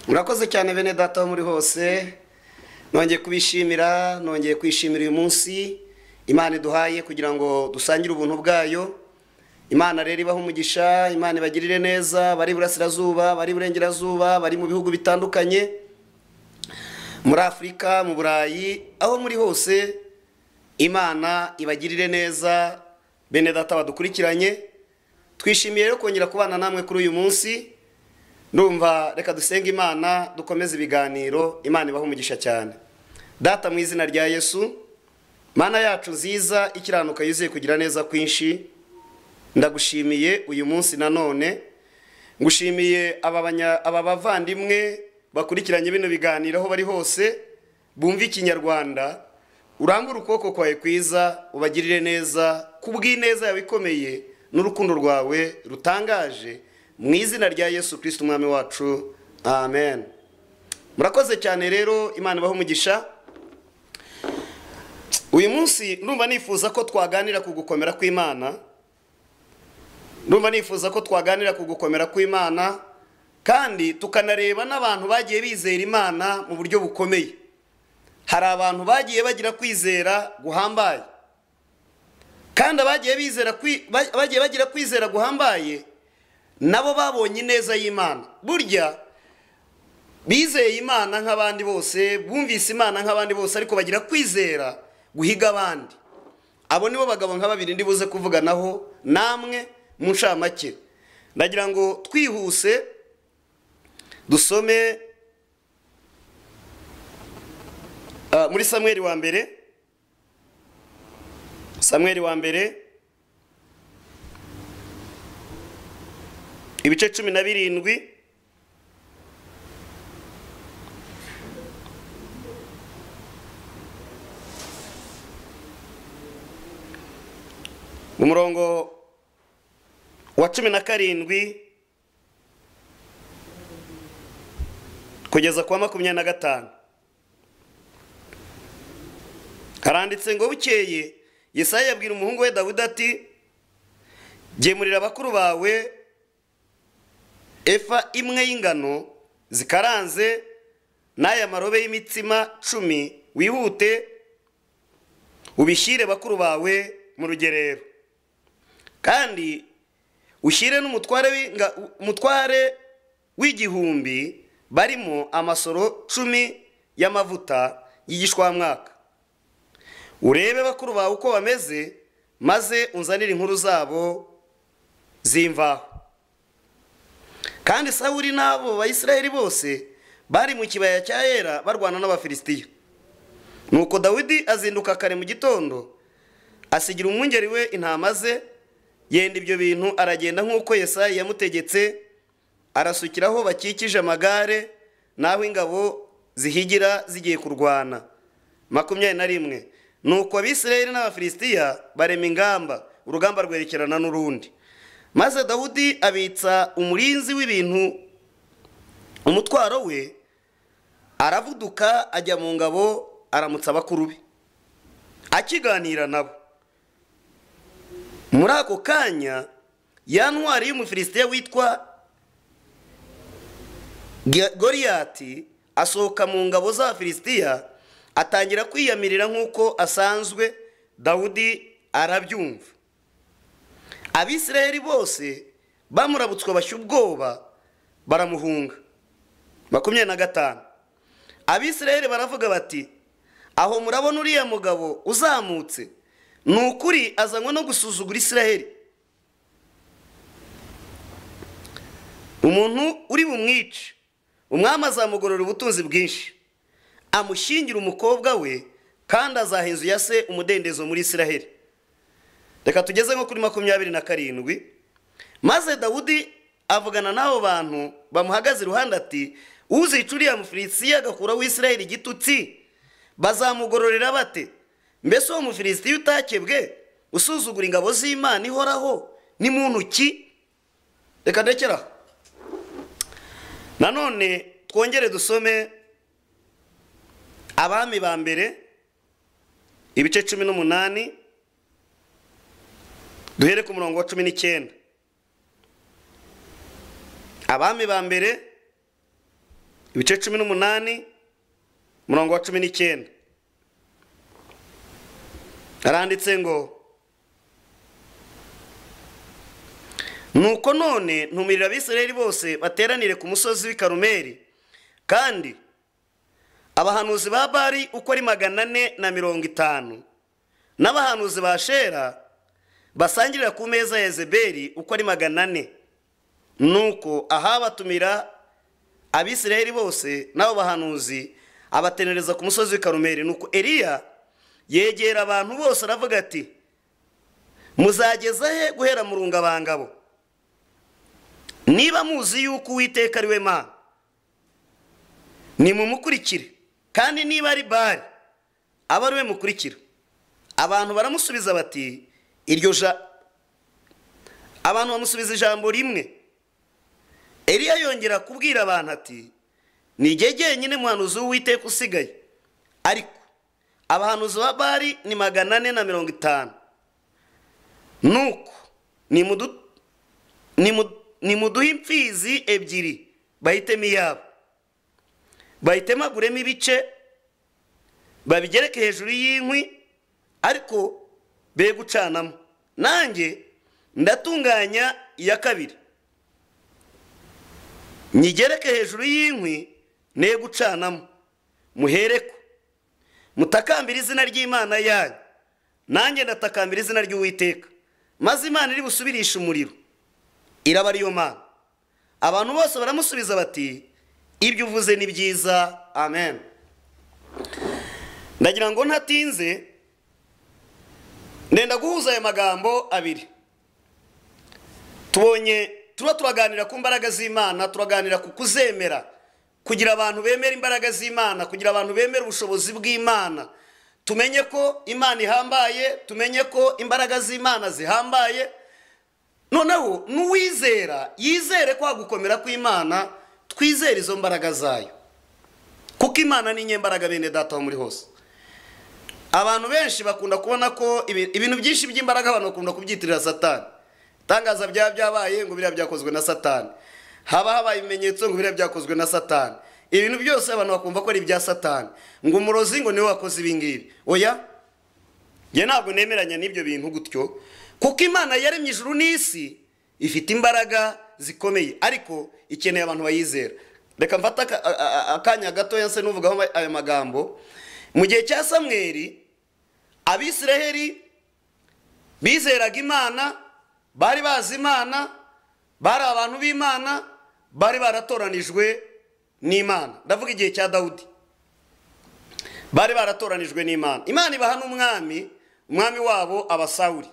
murakoze cyane bene data aho muri hose nongeye kubishimira nongeye kwishimira uyu munsi imana iduhaye kugira ngo dusangire ubuntu bwayo imana rero ibaha umugisha imana ibagirire neza bari iburasirazuba bari iburengerazuba bari mu bihugu bitandukanye muri afurika mu burayi aho muri hose imana ibagirire neza bene data badukurikiranye twishimiye rero kongera kubana namwe kuri uyu munsi ndumva reka dusenge imana dukomeze ibiganiro imana ibaha umugisha cyane data mu izina rya yesu mana yacu nziza ikiranuka yuzuye kugira neza kwinshi ndagushimiye uyu munsi nanone ngushimiye aba banya- aba bavandimwe bakurikiranye bino biganiro aho bari hose bumva ikinyarwanda urambure ukuboko kwawe kwiza ubagirire neza ku bw'ineza yawe ikomeye n'urukundo rwawe rutangaje mu izina rya yesu kirisiti umwami wacu amen murakoze cyane rero imana ibaha umugisha uyu munsi ndumva nifuza ko twaganira ku gukomera kw'imana ndumva nifuza ko twaganira ku gukomera kw'imana kandi tukanareba n'abantu bagiye bizera imana mu buryo bukomeye hari abantu bagiye bagira kwizera guhambaye kandi abagiye bizera kwi- ba- bagiye bagira kwizera guhambaye nabo babonye ineza y'imana burya bizeye imana nk'abandi bose bumvise imana nk'abandi bose ariko bagira kwizera guhiga abandi abo nibo bagabo nka babiri ndi buze kuvuganaho namwe mu ncamake ndagira ngo twihuse dusome Ah, muri samweli wa mbere samweli wa mbere ibice cumi na birindwi mu murongo wa cumi na karindwi kugeza ku wa makumyabiri na gatanu haranditse ngo bukeye Yesaya yabwira umuhungu we Dawidi ati gemurira abakuru bawe efa imwe y'ingano zikaranze n'aya marobe y'imitsima cumi wihute ubishyire bakuru bawe mu rugerero kandi ushyire n'umutware w'inga- umutware w'igihumbi barimo amasoro cumi y'amavuta y'igishwamwaka urebe bakuru bawe uko bameze maze unzanire inkuru zabo zimvaho kandi sawuri n'abo bayisiraheli bose bari mu kibaya cya yera barwana n'abafilisitiya nuko dawidi azinduka kare mu gitondo asigira umwungeri we intama ze yenda ibyo bintu aragenda nk'uko yesayi yamutegetse arasukiraho bakikije amagare n'aho ingabo zihigira zigiye kurwana makumyabiri na rimwe nuko abisirayeli n'abafilisitiya barema ingamba urugamba rwerekerana n'urundi maze dawudi abitsa umurinzi w'ibintu umutwaro we aravuduka ajya mu ngabo aramutsa abakuru be akiganira nabo muri ako kanya ya ntwari y'umufilisitiya witwa Gi- goriyati asohoka mu ngabo z'abafilisitiya atangira kwiyamirira nk'uko asanzwe dawudi arabyumva abisirayeli bose bamurabutswe bashya ubwoba baramuhunga makumyabiri na gatanu abisirayeli baravuga bati aho murabona uriya mugabo uzamutse ni ukuri azanywe no gusuzugura isiraheli umuntu uri bumwice umwami azamugorora ubutunzi bwinshi amushyingira umukobwa we kandi azaha inzu ya se umudendezo muri isiraheli reka tugeze nko kuri makumyabiri na karindwi maze dawudi avugana n'abo bantu bamuhagaze iruhande ati uzica uriya mufilisitiya agakuraho isiraheli igitutsi bazamugororera bate mbese uwo mufilisitiya utakebwe usuzugura ingabo z'imana ihoraho ni muntu ki reka ndekeraho nanone twongere dusome abami ba mbere ibice cumi n'umunani duhere ku murongo wa cumi n'icyenda abami ba mbere ibice cumi n'umunani umurongo wa cumi n'icyenda haranditse ngo nuko none ntumirira abisirayeli bose bateranire ku musozi w'i karumeli kandi abahanuzi ba bari uko ari magana ane na mirongo itanu n'abahanuzi ba shera basangirira ku meza ya ezeberi uko ari magana ane nuko ahabatumira abisirayeli bose n'abo bahanuzi abatenereza ku musozi w'i karumeli nuko eliya yegera abantu bose aravuga ati muzageza he guhera mu rungabangabo niba muzi yuko uwiteka ari we mana nimumukurikire kandi niba ari bari aba ari we mukurikira abantu baramusubiza bati iryo ja abantu bamusubiza ijambo rimwe Eliya yongera kubwira abantu ati nijye jyenyine muhanuzi w'uwiteka usigaye ariko abahanuzi ba bari ni magana ane na mirongo itanu nuko nimuduhe imfizi ebyiri bahitemo iyabo bahitemaguremo ibice babigereke hejuru y'inkwi ariko be gucanamo nanjye ndatunganya iya kabiri nyigereke hejuru y'inkwi ne gucanamo muhereko mutakambira izina ry'imana yanyu nanjye ndatakambira izina ry'uwiteka maze imana iri busubirishe umuriro iraba ariyo mana abantu bose baramusubiza bati ibyo uvuze ni byiza amen ndagira ngo ntatinze ndenda guhuza aya magambo abiri tubonye tuba turaganira ku mbaraga z'imana turaganira ku kuzemera kugira abantu bemera imbaraga z'imana kugira abantu bemera ubushobozi bw'imana tumenye ko imana ihambaye tumenye ko imbaraga z'imana zihambaye noneho n'uwizera yizere kwa gukomera kw'imana twizere izo mbaraga zayo kuko imana ni inyembaraga bene data muri hose abantu benshi bakunda kubona ko ibintu byinshi by'imbaraga abantu bakunda kubyitirira satani itangaza byaba byabaye ngo biriya byakozwe na satani haba habaye ibimenyetso ngo biriya byakozwe na satani ibintu byose abantu bakumva ko ari ibya satani ngo umurozi ngo niwe wakoze ibingibi oya njye ntabwo nemeranya n'ibyo bintu gutyo kuko imana yaremye ijuru n'isi ifite imbaraga zikomeye ariko ikeneye abantu bayizera reka mfate akanya gatoya se n'uvugaho ayo magambo mu gihe cya samweri abisiraheri bizeraga imana bari bazi imana bari abantu b'imana bari baratoranijwe n'imana ndavuga igihe cya dawudi bari baratoranijwe n'imana imana ibaha n'umwami umwami wabo abasawuri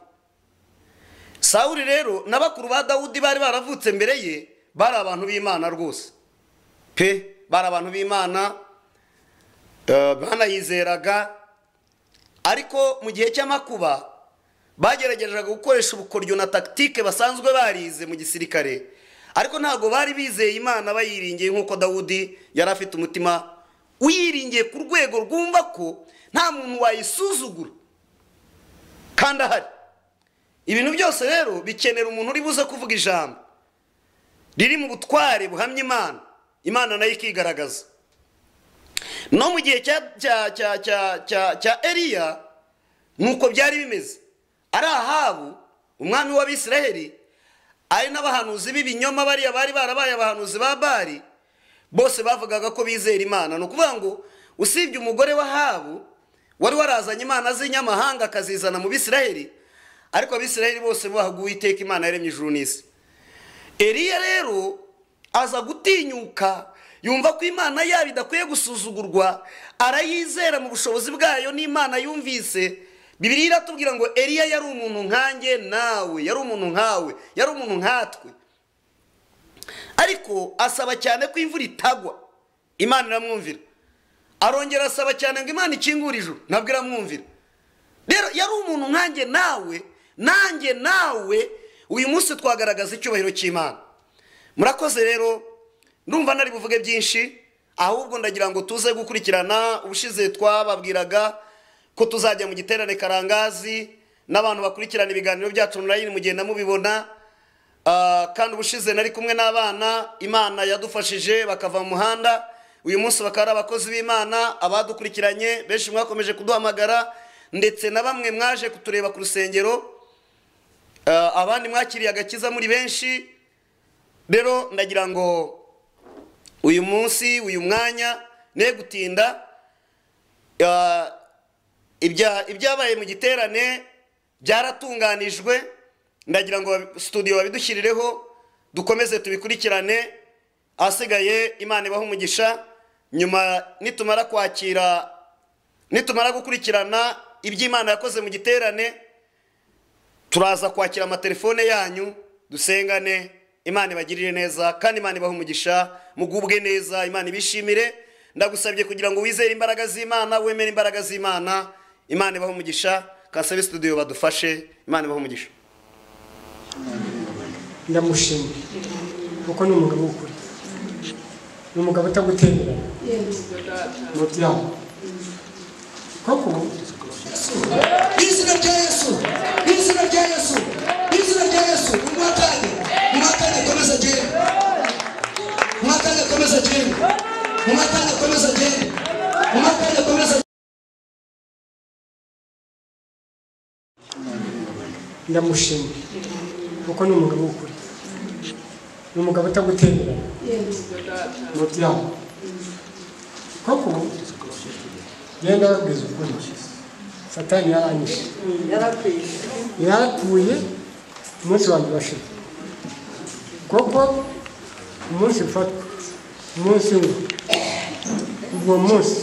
sawuri rero n'abakuru ba dawudi bari baravutse mbere ye bari abantu b'imana rwose pe bari abantu b'imana banayizeraga ariko mu gihe cy'amakuba bageragezaga gukoresha ubukoryo na takitike basanzwe barize mu gisirikare ariko ntabwo bari bizeye imana bayiringiye nk'uko dawudi yari afite umutima uyiringiye ku rwego rwumva ko nta muntu wayisuzugura kandi ahari ibintu byose rero bikenera umuntu uri buze kuvuga ijambo riri mu butware buhamya imana imana nayo ikigaragaza no mu gihe cya eriya nuko byari bimeze ari ahabu umwami w'abisiraheli ari n'abahanuzi b'ibinyoma bariya bari barabaye abahanuzi ba bari bose bavugaga ko bizera imana ni ukuvuga ngo usibye umugore w'ahabu wari warazanye imana z'inyamahanga akazizana mu bisiraheli ariko abisiraheli bose bahaguye iteka imana yaremye ijuru n'isi eriya rero aza gutinyuka yumva ko imana yaba idakwiye gusuzugurwa arayizera mu bushobozi bwayo n'imana yumvise bibiri iratubwira ngo eriya yari umuntu nkanjye nawe yari umuntu nkawe yari umuntu nkatwe ariko asaba cyane ko imvura itagwa imana iramwumvira arongera asaba cyane ngo imana ikingure ijuru ntabwo iramwumvira rero yari umuntu nkanjye nawe nanjye nawe uyu munsi twagaragaza icyubahiro cy'imana murakoze rero ndumva nari buvuge byinshi ahubwo ndagira ngo tuze gukurikirana ubushize twababwiraga ko tuzajya mu giterane karangazi n'abantu bakurikirana ibiganiro byacu online mugenda mubibona kandi ubushize nari kumwe n'abana imana yadufashije bakava mu muhanda uyu munsi bakaba ari abakozi b'imana abadukurikiranye benshi mwakomeje kuduhamagara ndetse na bamwe mwaje kutureba ku rusengero Ah, abandi mwakiriye agakiza muri benshi rero ndagira ngo uyu munsi uyu mwanya ne gutinda ah, ibya- ibyabaye mu giterane byaratunganijwe ndagira ngo babi- studio babidushyirireho dukomeze tubikurikirane ahasigaye imana ibaha umugisha nyuma nitumara kwakira nitumara gukurikirana ibyo imana yakoze mu giterane turaza kwakira amatelefone yanyu dusengane imana ibagirire neza kandi imana ibahe umugisha mugubwe neza imana ibishimire ndagusabye kugira ngo wizere imbaraga z'imana wemere imbaraga z'imana imana ibahe umugisha kasabe studio badufashe imana ibahe umugisha ndamushimye kuko ni umugabo w'ukuri ni umugabo utagutembera mu byaha koko izina rya yesu izina rya yesu izina rya yesu umwakane umwakane komeza agende umwakane komeza agende umwakane komeza agende umwakane komeza ndamushimye kuko ni umugabo w'ukuri ni umugabo utagutembera mu byaha koko genda babwiza ukuri satani yaranyishe yarapfuye umunsi wanjye urashize kuko umunsi ufatwa umunsi umwe ubwo munsi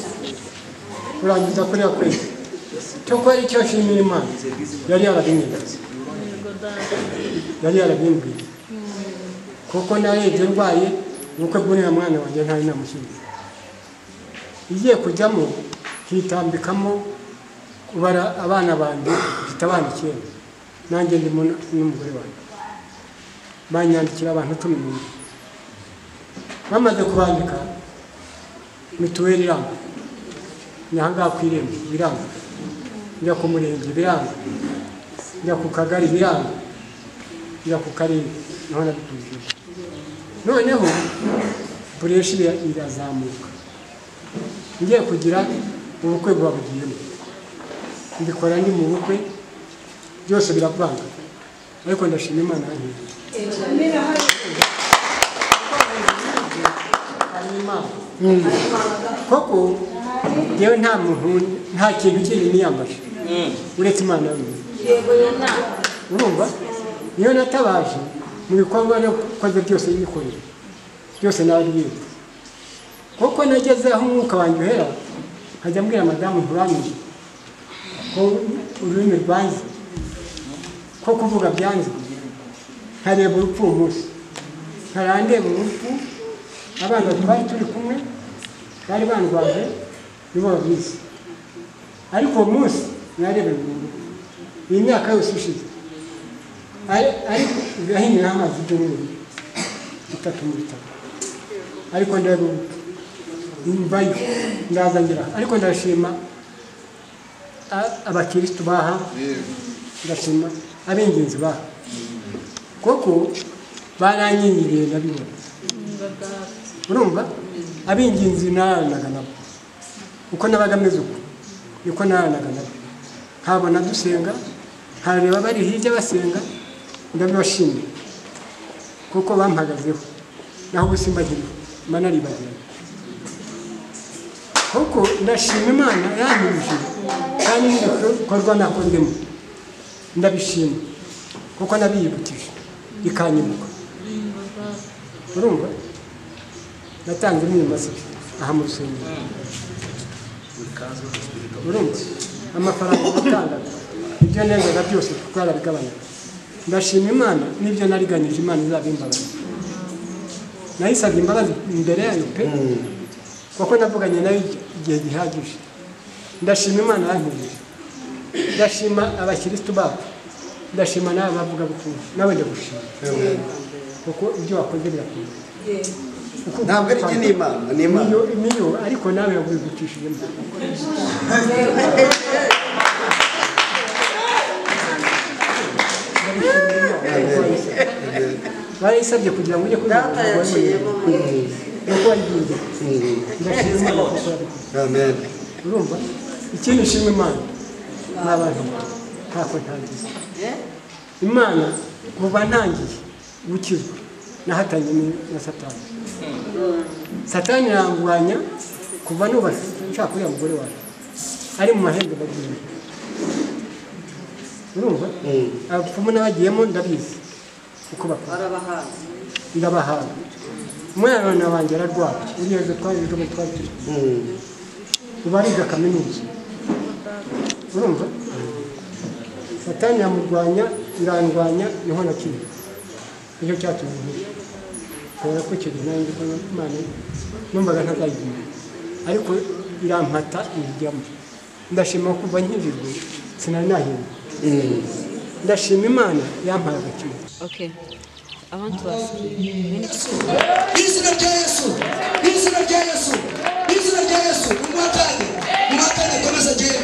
urangiza kuriya kwezi cyo kuba ari cyo ashimira imana yari yarabimbwiye yari yarabimbwiye kuko narebye ndwaye ubukwe bw'uriya mwana wanjye ntari namushyiriye igiye kujyamo hitambikamo kubara abana banjye mfite abana icyenda nanjye ndimo n- n'umugore wanjye banyandikira abantu cumi n'umwe bamaze kubandika mituweli iranga ni ahangaha ku irembo biranga njya ku murenge biranga njya ku kagari biranga njya ku karere naho nabitujije noneho bureshi ira- irazamuka ngiye kugira ubukwe buba bugiyemo mbikora ndi mu bukwe byose biravanga ariko ndashima imana yankize hari imana koko yewe nta muntu nta kintu kindi niyambaje uretse imana yonyine urumva niyo natabaje mu bikorwa nakoze byose yikorera byose nababwira kuko nageze aho umwuka wanjye uhera nkajya mbwira madamu nturanyije ko ururimi rwanze ko kuvuga byanze nkareba urupfu uwo munsi nkarandeba urupfu abana twari turi kumwe bari bandwaje nibo babizi ariko uwo munsi nareba ibintu iyi myaka yose ishize ari- ariko igahiniraho amazi ibyumweru bitatu mu bitatu ariko ndeba urupfu imvayo ndaza ngira ariko ndashima a- abakirisitu baha ndashima ab'ingenzi baha kuko baranyingiriye ndabibona urumva ab'ingenzi nararanaga nabo uko nabaga ameze uko niko nararanaga nabo nkabona dusenga nkareba bari hirya basenga ndabibashimira kuko bampagazeho naho ubusimba nkiriho mba naribagiranye kuko ndashima imana yanyujije kandi n'ibikorwa nakozemo ndabishima kuko nabiyibukije ikanyibuka urumva natanze imyumbati aha mu rusengero urumva amafaranga natangaga ibyo nengaga byose twarabigabanyaga ndashima imana n'ibyo nariganije imana izabimbabaza nayisabye imbabazi imbere yayo pe kuko navuganye nayo igihe gihagije ndashima imana yankubije ndashima abakirisitu babo ndashima nawe bavugabutumwa nawe ndagushima kuko ibyo wakoze birakomeye ntabwo ari jye ni imana ni imana niyo niyo ariko nawe yagurigukishijemo barayisabye kugira ngo ujye kubivuga data yaciye mu muriro nuko wayibwiye ndashima imana kuko wabikoze amen urumva ikindi nshima imana ni abantu ntako ntangiza imana kuva ntangiye gukizwa nahatanye ni- na satani satani yanguranya kuva nubatse nshaka uriya mugore wawe ari mu mahembe bagiyemo urumva abapfumu n'abagiyemo ndabizi uko bakora barabahazi ndabahaga umwana wanjye ararwara uriya ejo twari ejo bundi twari turi ubu ariga kaminuza urumva satani yamurwanya irandwanya niho na kimwe nicyo cyatumye nkuru kubera ko icyo gihe nanjye ko imana numvaga ntazayigira ariko irampata ibijyamo ndashima kuva nkijijwe sinari nahirwa ndashima imana yampaye agakino okay i want to ask you izina rya yesu izina rya yesu izina rya yesu umwatane umwatane komeza agende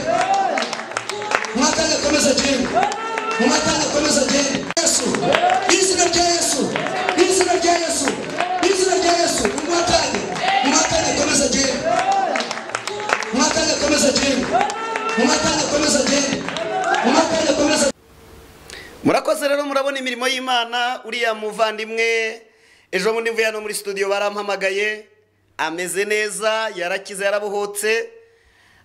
umwatane komeza agende umwatane komeza agende yesu izina rya yesu izina rya yesu izina rya yesu umwatane umwatane komeza agende umwatane komeza agende umwatane komeza agende umwatane komeza murakoze rero murabona imirimo y'imana uriya muvandimwe ejo bundi mvuye hano muri studio barampamagaye ameze neza yarakize yarabohotse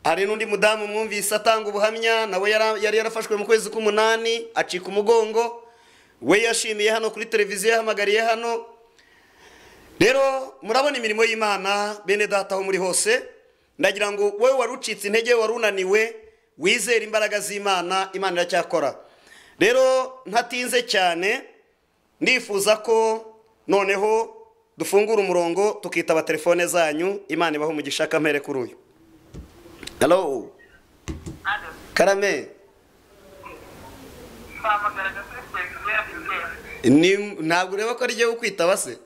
hari n'undi mudamu mwumvise atanga ubuhamya nawe yara- yari yarafashwe mu kwezi k'umunani acika umugongo we yashimiye hano kuri televiziyo yahamagariye hano rero murabona imirimo y'imana bene data aho muri hose ndagira ngo wowe wari ucitse intege wari unaniwe wizere imbaraga z'imana imana iracyakora rero ntatinze cyane ndifuza ko noneho dufungura umurongo tukitaba telefone zanyu imana ibaho umugisha kamere kuri uyu halo karame twamagaraga kuri televiziyo ya bitewe ni ntabwo ureba ko ariyo kwitaba se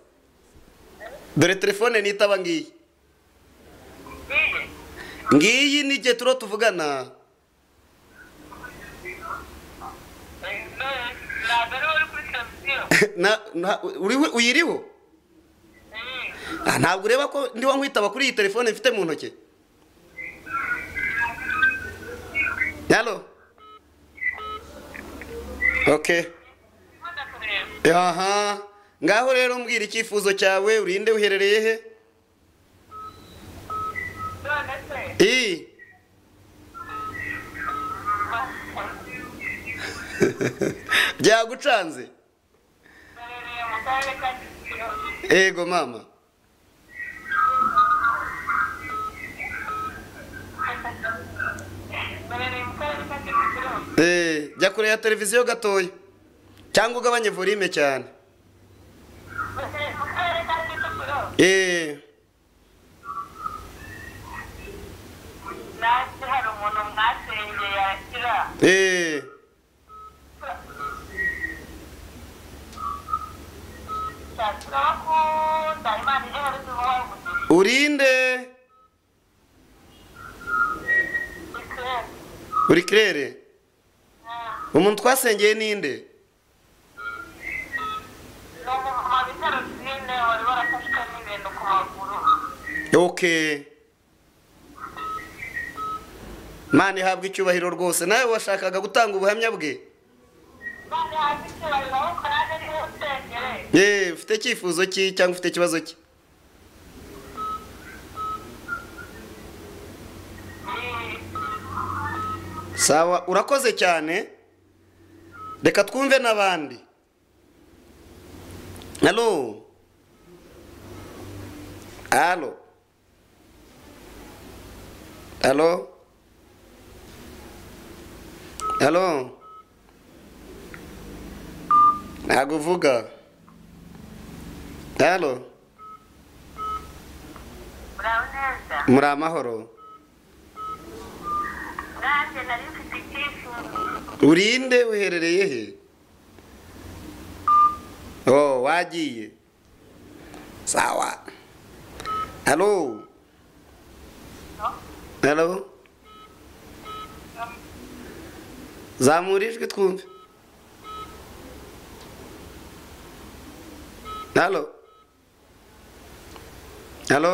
dore telefone nitaba ngiyi ngiye ngiyi ni igihe turiho tuvugana ntabwo ari wowe uri kuri televiziyo Na- na- uriho- uyiriho Mm. Ah, ntabwo ureba ko ndiho nkwitaba kuri iyi telefone mfite mu ntoki yalo ok Ndimo ndakureba. aha ngaho rero mbwira icyifuzo cyawe urinde uherereye he none se iyi byagucanze ndarereye mu karere ka kicukiro ego mama ndarereye mu karere ka kicukiro Eh, jya kure ya televiziyo gatoya cyangwa ugabanye volume cyane ndarereye mu karere ka kicukiro Eh, nanjye hari umuntu mwasengeye akira eh, turabakunda imana ije hari tumuhaye umugisha urinde ikirere uri kirere umuntu twasengeye ninde ni umuntu mu bitaro byine wari warafashwe n'ibintu ku maguru ok mani ihabwa icyubahiro rwose nawe washakaga gutanga ubuhamya bwe none hasi icyubahiro ahubwo nanjye niho nsengere yewe ufite icyifuzo ki cyangwa ufite ikibazo ki sawa urakoze cyane reka twumve n'abandi halo halo halo halo ntabwo uvuga halo muraho neza muri amahoro nanjye nari mfite icyifuzo urinde uherereye he oh wagiye sawa halo halo zamura ijwi twumve halo halo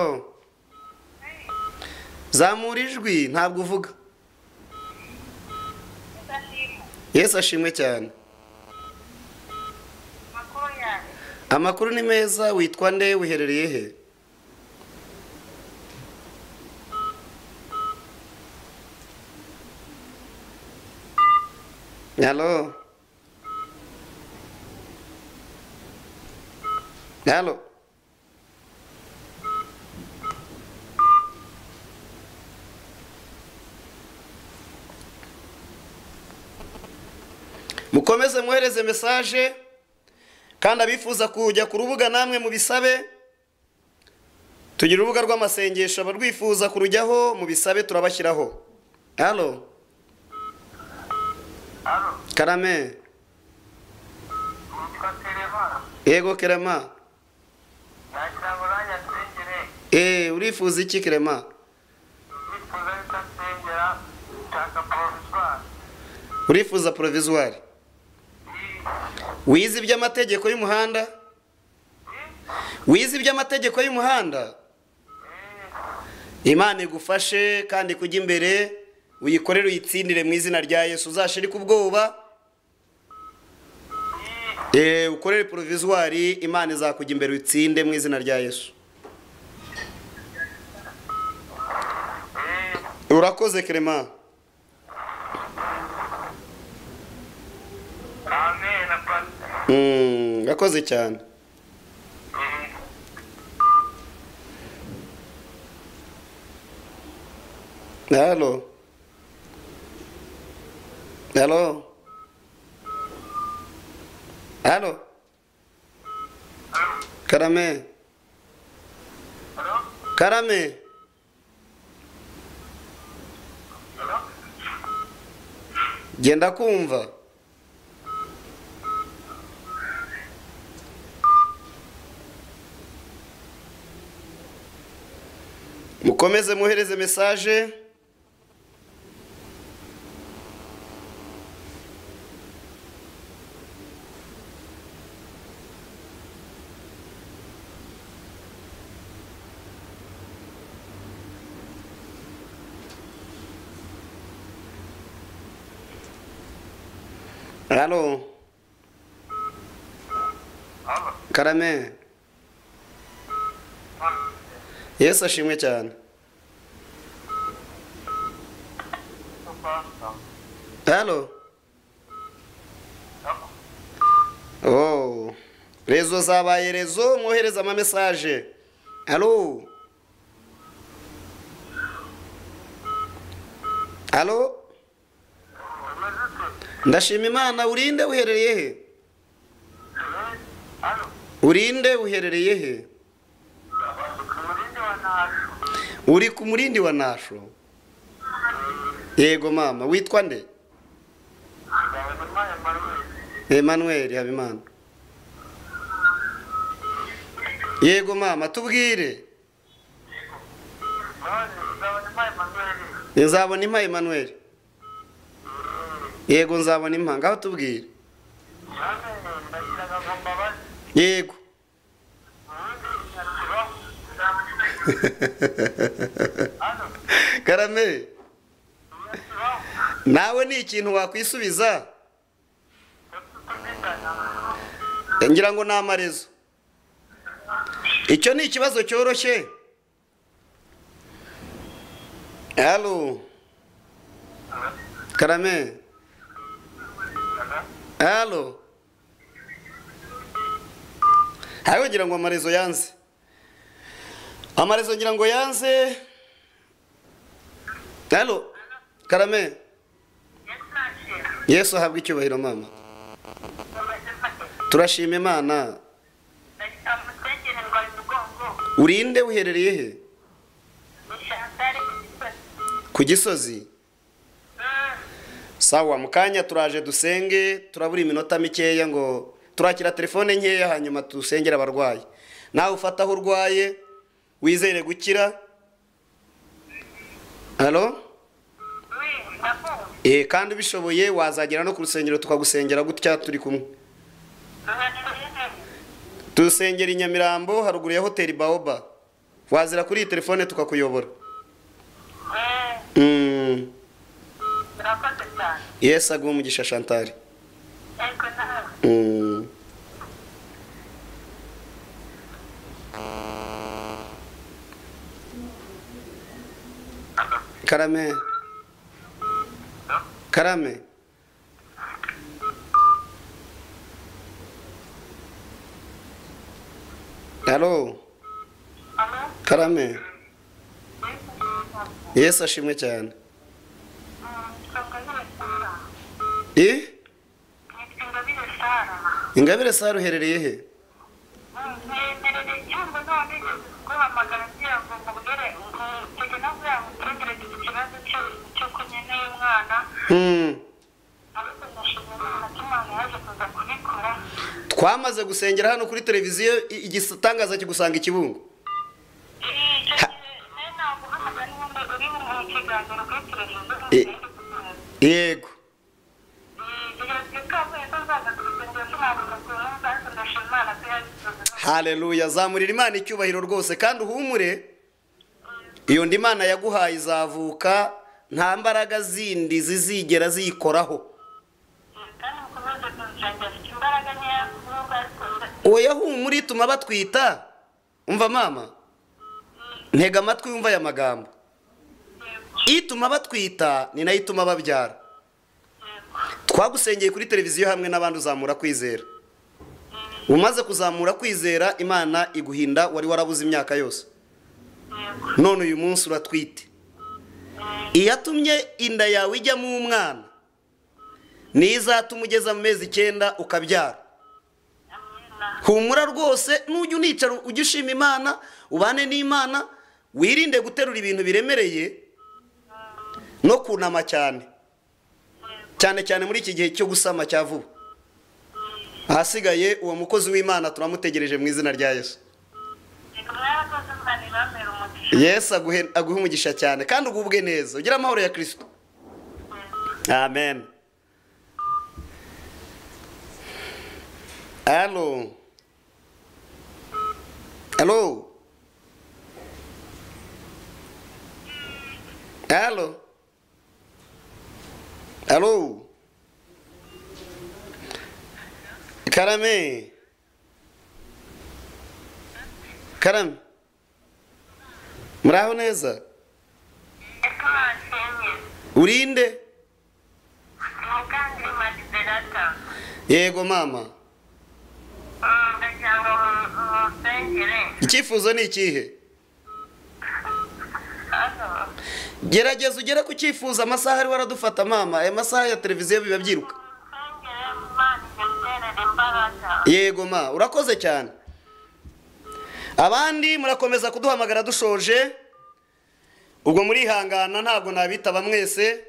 zamura ijwi ntabwo uvuga yesu ashimwe cyane makuru yanjye amakuru ni meza witwa nde wiherereye he halo halo mukomeze mwohereze mesaje kandi abifuza kujya ku rubuga namwe mubisabe tugira urubuga rw'amasengesho abarwifuza kurujyaho mubisabe turabashyiraho halo alo karame nitwa televara yego kerema yakira buranya nsengere eee urifuza iki kerema nifuza yuko nsengera nshaka provizwari urifuza porovizuwari wize iby'amategeko y'umuhanda wize iby'amategeko y'umuhanda imana igufashe kandi kujya imbere uyikorere uyitsindire mu izina rya yesu uzashirike ubwoba Eee, ukorere porovizuwari imana izakujya imbere uyitsinde mu izina rya yesu urakoze kerema amen na pasi Mm, urakoze cyane Halo. Halo. Halo. Karame. alo Karame. alo Genda kumva. Mukomeze muhereze message. Halo. alo Karame. Yesu ashimwe cyane. pasi Halo. Oh. Rezo zabaye rezo mwohereza ama message. Halo. Halo. umeze ute Ndashima Imana urinde uherereye he? alo Urinde uherereye he? umurindi wa ntasho Uri ku murindi wa Nasho. Yego mama, witwa nde? yawe murwanya marwezi Emmanuel Habimana. Yego mama tubwire none uzabona impaye manuweli nzabona impa Emmanuel. Yego nzabona impa ngaho tubwire. amen ndagira ngo mbabaze Yego. ubundi nyakiro alo Karame nyakiro nawe ni ikintu wakwisubiza tutumvikana ngira ngo ni amarezo. Icyo ni ikibazo cyoroshye. Halo. Karame. Halo. Hayo ngira ngo amarezo yanze. Amarezo ngira ngo yanze. Halo. Karame. Yesu ahabwa icyubahiro mama. Turashima Imana. amusengere ndwaye umugongo Urinde uherereye he? ni shantare igisozi Ku gisozi. Sawa mu kanya turaje dusenge turabura iminota mikeya ngo turakira telefone nkeya hanyuma dusengere abarwayi. Nawe ufata aho urwaye wizere gukira. Halo? wi ndakumva Eh kandi ubishoboye wazagera no ku rusengero tukagusengera gutya turi kumwe. tuba turi Dusengera i Nyamirambo haruguru ya hoteli Baoba. wazira kuri iyi telefone tukakuyobora Mm. eee murakoze cyane yesu aguhe umugisha shantari ariko nawe Mm. karame karame halo alo karame mbese yesu ashimwe cyane nsonga nyine sara i nitwa ingabire sara ingabire sara uherereye he mwemerere cyangwa nta nigeze kuguhamagara ngira ngo mbubwire ngutege no kugira ngo utegereze iki kibazo cyo- cy'uko nkeneye umwana Mm. ariko ndashimira imana ko imana yaje kuza kubikora twamaze gusengera hano kuri televiziyo i- igitangaza kigusanga i kibungo icyo gihe se naguhamagara n'ubundi uri mu kiganiro kuri televiziyo Eh. ntiyari kuguhamagara. yego haleluya zamurira imana icyubahiro rwose kandi uhumure iyo ndi imana yaguhaye izavuka nta mbaraga zindi zizigera ziyikoraho oya humura ituma batwita umva mama ntega amatwi wumva aya magambo ituma batwita ni nayo ituma babyara twagusengeye kuri televiziyo hamwe n'abandi uzamura kwizera umaze kuzamura kwizera imana iguhinda wari warabuze imyaka yose none uyu munsi uratwite iyatumye inda yawe ijyamo umwana niyo izatuma ugeza mu mezi icyenda ukabyara humura rwose nujya unicara ujye ushima imana ubane n'imana wirinde guterura ibintu biremereye no kunama cyane cyane cyane muri iki gihe cyo gusama cya vuba ahasigaye uwo mukozi w'imana turamutegereje mu izina rya yesu yesu aguhe aguhe umugisha cyane kandi ugubwe neza ugire amahoro ya kirisito amen alo alo alo alo karame karame muraho neza urinde yego mama icyifuzo ni ikihe gerageza ugere ku cyifuzo amasaha ari waradufata mama aya masaha ya televiziyo biba byiruka yego ma urakoze cyane abandi murakomeza kuduhamagara dushoje ubwo murihangana ntabwo nabitaba mwese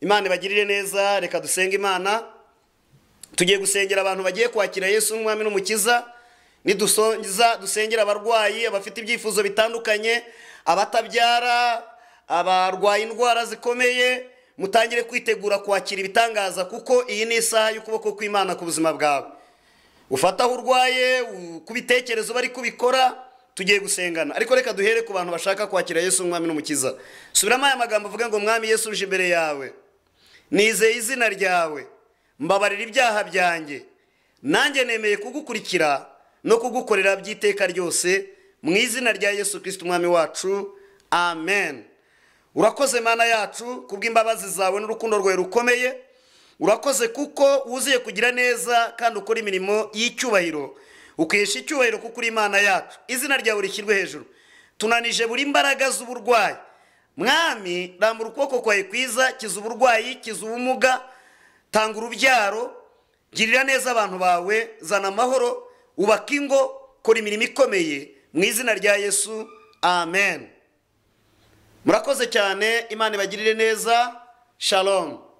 imana ibagirire neza reka dusenge imana tugiye gusengera abantu bagiye kwakira yesu nk'umwami n'umukiza nidusonza dusengera abarwayi abafite ibyifuzo bitandukanye abatabyara abarwaye indwara zikomeye mutangire kwitegura kwakira ibitangaza kuko iyi ni isaha y'ukuboko kw'imana ku buzima bwawe ufata aho urwaye u- ku bitekerezo bari kubikora tugiye gusengana ariko reka duhere ku bantu bashaka kwakira yesu umwami n'umukiza subiramo aya magambo avuga ngo mwami yesu uje imbere yawe nizeye izina ryawe mbabarira ibyaha byanjye nanjye nemeye kugukurikira no kugukorera by'iteka ryose mu izina rya yesu kirisita umwami wacu amen urakoze mana yacu kubw'imbabazi zawe n'urukundo rwawe rukomeye urakoze kuko wuzuye kugira neza kandi ukora imirimo y'icyubahiro ukesha icyubahiro kuko uri imana yacu izina ryawe rishyirwe hejuru tunanije buri mbaraga z'uburwayi mwami rambura ukuboko kwawe kwiza kiza uburwayi kiza ubumuga tanga urubyaro girira neza abantu bawe zana amahoro ubaka ingo kora imirimo ikomeye mu izina rya yesu amen murakoze cyane imana ibagirire neza shalom